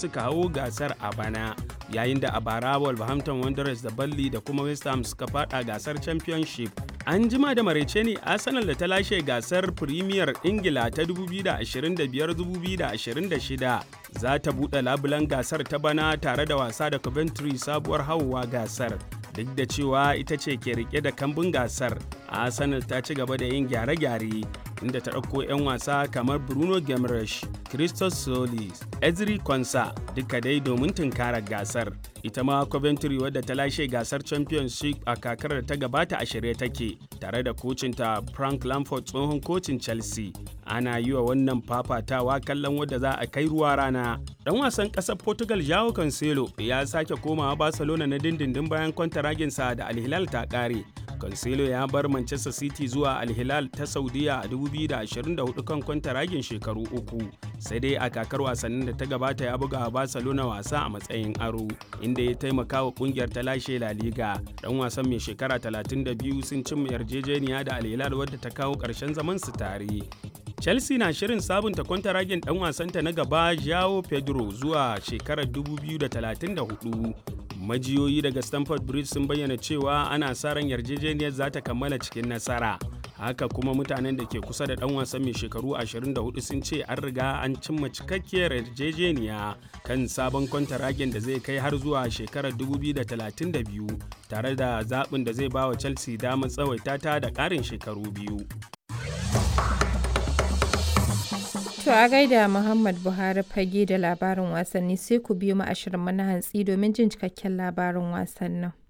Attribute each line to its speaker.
Speaker 1: suka hau gasar a bana yayin da a bara Wolverhampton Wanderers da Burnley da kuma West Ham suka fada gasar Championship. An jima da maraice ne Arsenal da ta lashe gasar Premier Ingila ta 2025-2026 za ta buɗe labulan gasar ta bana tare da wasa da Coventry sabuwar hauwa gasar. Duk da cewa ita ce ke rike da kambun gasar, Arsenal ta ci gaba da yin gyare-gyare inda ta ɗauko 'yan wasa kamar Bruno Gemresh, Christos Solis, Ezri Konsa duka dai domin tunkarar gasar. Ita ma Coventry wadda ta lashe gasar Championship a kakar da ta gabata a shirye take tare da kocinta Frank Lampard tsohon kocin Chelsea. Ana yi wa wannan fafatawa kallon wadda za a kai ruwa rana. Dan wasan ƙasar Portugal Joao Cancelo ya sake komawa Barcelona na dindindin bayan kwantaraginsa da Al Hilal ta ƙare. Cancelo ya bar Manchester City zuwa Al Hilal ta Saudiya a 2024 kan kwantaragin shekaru uku. Sai dai a kakar wasannin da ta gabata ya buga Barcelona wasa a matsayin aro, inda ya taimaka wa kungiyar ta lashe La Liga. Dan wasan mai shekara 32 sun cimma yarjejeniya da Al Hilal wadda ta kawo ƙarshen zaman su tare. Chelsea na shirin sabunta kwantaragin dan wasanta na gaba Joao Pedro zuwa shekarar 2034. Majiyoyi daga Stamford Bridge sun bayyana cewa ana sa ran yarjejeniyar za ta kammala cikin nasara. Haka kuma mutanen da ke kusa da dan wasan mai shekaru 24 sun ce an riga an cimma cikakkiyar yarjejeniya kan sabon kwantaragin da zai kai har zuwa shekarar 2032 tare da zaɓin da zai ba wa Chelsea damar tsawaita ta da ƙarin shekaru biyu.
Speaker 2: To a gaida Muhammad Buhari fage da labarin wasanni sai ku biyo mu ashirin mana hantsi domin jin cikakken labarin wasannin.